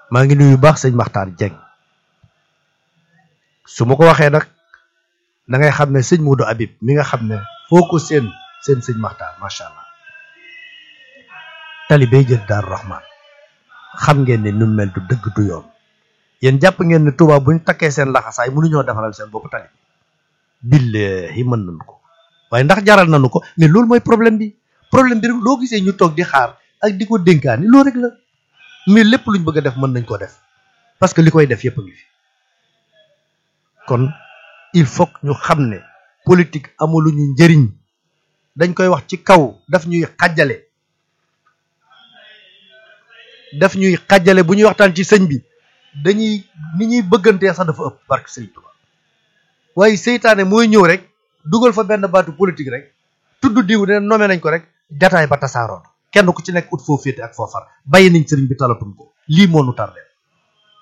maa ngi nuyu baax sëñ Maxtaar Jeng su ma ko waxee nag da ngay xam ne sëñ Modou Habib mi nga xam ne foo ko seen seen sëñ Maxtaar macha allah tali bay jël Daaru Rahman xam ngeen ne nu mel du dëgg du yoon yéen jàpp ngeen ne Touba bu ñu takkee seen laxasaay mënuñoo defaral seen bopp tali billahi mën nañu ko waaye ndax jaral nañu ko mais loolu mooy problème bi problème bi rek loo gisee ñu toog di xaar ak di ko dénkaani loolu rek la mais lépp luñ bëgg a def mën nañ ko def parce que li koy def yépp a ngi fi kon il faut que ñu xam ne politique amuluñu njëriñ dañ koy wax ci kaw daf ñuy xàjjale daf ñuy xàjjale bu ñuy waxtaan ci sëñ bi dañuy ni ñuy bëggantee sax dafa ëpp barke sëñ Tuba waaye seytaane mooy ñëw rek dugal fa benn baatu politique rek tudd diw ne nommé nañ ko rek jataay ba tasaaroon kenn ku ci nekk ut foo féete ak foo far bàyyi nañ sëriñ bi talatum ko lii moo nu tardé